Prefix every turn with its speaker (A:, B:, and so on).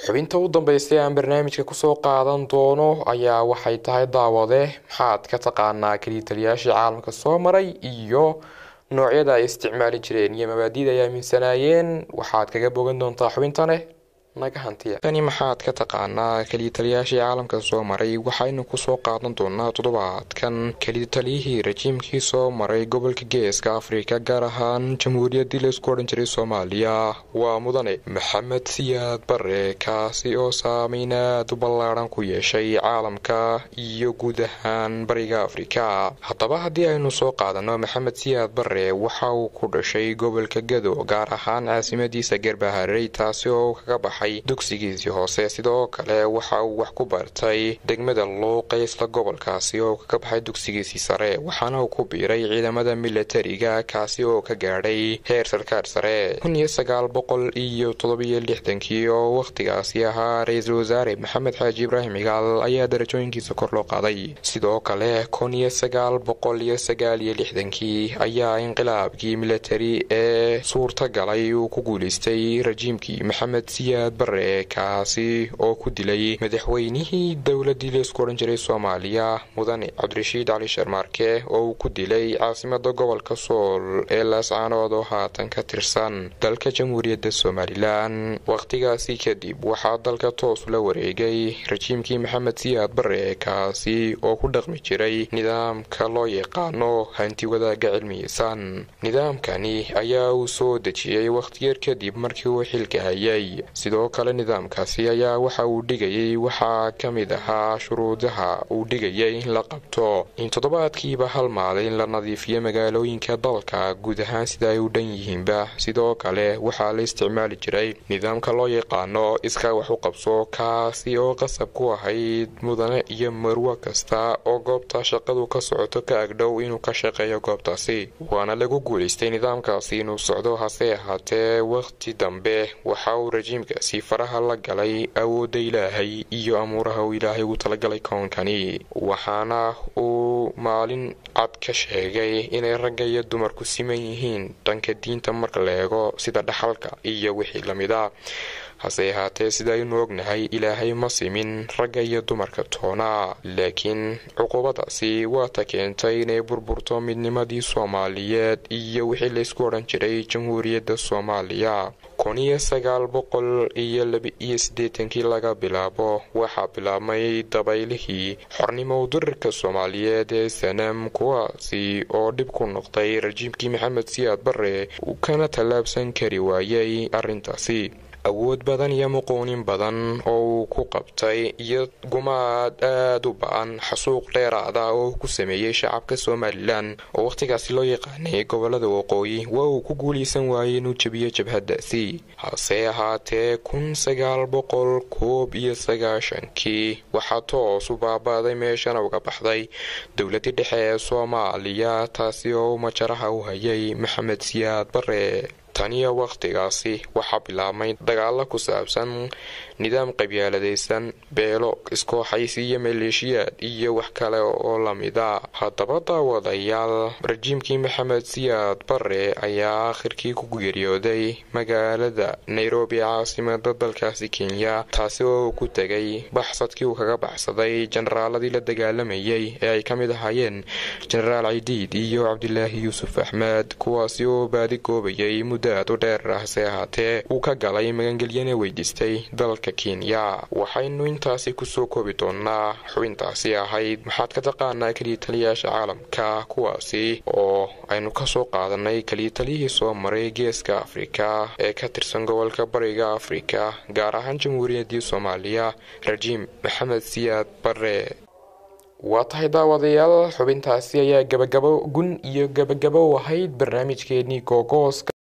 A: xubinta u dambeysay aan barnaamijka kusoo qaadan doono ayaa waxay tahay daawade maxaad ka taqaanaa keliya taliyaashii caalamka soo maray iyo noocyada ay isticmaali jireen iyo mabaadida ay aaminsanaayeen waxaad kaga bogan doontaa xubintane naga hantiya tani maxaad ka taqaanaa keliyataliyaashii caalamka soo maray waxaynu kusoo qaadan doonaa toddobaadkan keliyataliyihii rajiimkii soo maray gobolka geeska afrika gaar ahaan jamhuuriyaddii laysku odhan jiray soomaaliya waa mudane maxamed siyaad bare kaasi oo saameyn aad u ballaadhan ku yeeshay caalamka iyo guud ahaan bariga afrika haddaba haddii aynu soo qaadano maxamed siyaad bare waxa uu ku dhashay gobolka gado gaar ahaan caasimadiisa gerbaharey taasi oo kaga baxay dugsigiisii hoose sidoo kale waxa uu wax ku bartay degmada luuqa isla gobolkaasi oo kaga baxay dugsigiisii sare waxaana uu ku biiray ciidamada milatariga kaasi oo ka gaadhay heer sarkaar sare kun iyo sagaal boqol iyo toddobiyo lixdankii oo wakhtigaasi ahaa ra-iisul wasaare maxamed xaaji ibraahim cigaal ayaa darajooyinkiisa kor loo qaaday sidoo kale kun iyo sagaal boqol iyo sagaal iyo lixdankii ayaa inqilaabkii milatari ee suurta galay uu ku guulaystay rajiimkii maxamed siyaad bare kaasi oo ku dilay madaxweynihii dowladii laysku odhan jiray soomaaliya mudane cabdirashiid cali sharmaarke oo uu ku dilay caasimada gobolka sool ee laascaanood oo haatan ka tirsan dalka jamhuuriyadda somalilan wakhtigaasi kadib waxaa dalka toos ula wareegay rajiimkii maxamed siyaad bare kaasi oo ku dhaqmi jiray nidaamka loo yaqaano hanti wadaaga cilmiyeysan nidaamkani ayaa uu soo dejiyey wakhtiyar kadib markii uu xilka hayay sidoo kale nidaamkaasi ayaa waxa uu dhigayay waxaa ka mid ahaa shuruudaha uu dhigayay in la qabto in toddobaadkiiba hal maalin la nadiifiyo magaalooyinka dalka guud ahaan sida ay u dhan yihiinba sidoo kale waxaa la isticmaali jiray nidaamka loo yaqaano iskaa wax u qabso kaasi oo qasab ku ahayd mudane iyo marwo kasta oo goobta shaqadu ka socoto ka agdhow inuu ka shaqeeyo goobtaasi waana lagu guulaystay nidaamkaasi inuu socdo hase ahaatee wakhti dambe waxa uu rajiimkaasi faraha la galay awoodda ilaahay iyo amuuraha uu ilaahay ugu talagalay koonkani waxaana uu maalin cad ka sheegay inay ragga iyo dumarku siman yihiin dhanka diinta marka la eego sida dhaxalka iyo wixii lamid a hase ahaatee sidaaynu ognahay ilaahay ma simin ragga iyo dumarka toona laakiin cuqubadaasi waata keentay inay burburto midnimadii soomaaliyeed iyo wixii laysku odhan jiray jamhuuriyadda soomaaliya kun iyo sagaal boqol iyo laba-iyo siddeetankii laga bilaabo waxaa bilaabmay dabaylihii xornimo dirirka soomaaliyeed ee sanam kuwaasi oo dhib ku noqday rajiimkii maxamed siyaad bare uu kana tallaabsan kari waayay arrintaasi awood badan iyo muquunin badan oo uu ku qabtay iyo gumaad aad u ba-an xasuuq dheeraada oo ku sameeyey shacabka somalilan oo wakhtigaasi loo yaqaanay gobolada waqooyi waa uu ku guulaysan waayay inuu jebiyo jabhadaasi hase ahaatee kun sagaal boqol koob iyo sagaashankii waxaa toos u baaba'day meeshana uga baxday dowladii dhexe ee soomaaliya taasi oo u majaraha u hayay maxamed siyaad bare taniyo wakhtigaasi waxaa bilaabmay dagaalo ku saabsan nidaam qabyaaladaysan beelo iskooxaysi iyo maleeshiyaad iyo wax kale oo lamida haddaba daawadayaal rajiimkii maxamed siyaad bare ayaa aakhirkii ku geeriyooday magaalada nairobi caasimada dalkaasi kenya taasi oo uu ku tegay baxsadkii uu kaga baxsaday jenaraaladii la dagaalamayay ee ay ka mid ahaayeen jenaraal cidiid iyo cabdilaahi yuusuf axmed kuwaasi oo baadi goobayay aad u dheer hase ahaatee uu ka galay magangelyana weydiistay dalka kenya waxaynu intaasi kusoo koobi doonaa xubintaasi ahayd maxaad ka taqaanaa keliyataliyaasha caalamka kuwaasi oo aynu kasoo qaadanay keliyataliyihii soo maray geeska afrika ee ka tirsan gobolka bariga afrika gaar ahaan jamhuuriyaddii soomaaliya rajiim maxamed siyaad bare waa tahay daawadayaal xubintaasi ayaa gabagabo gun iyo gabagabo ahayd barnaamijkeenii googooska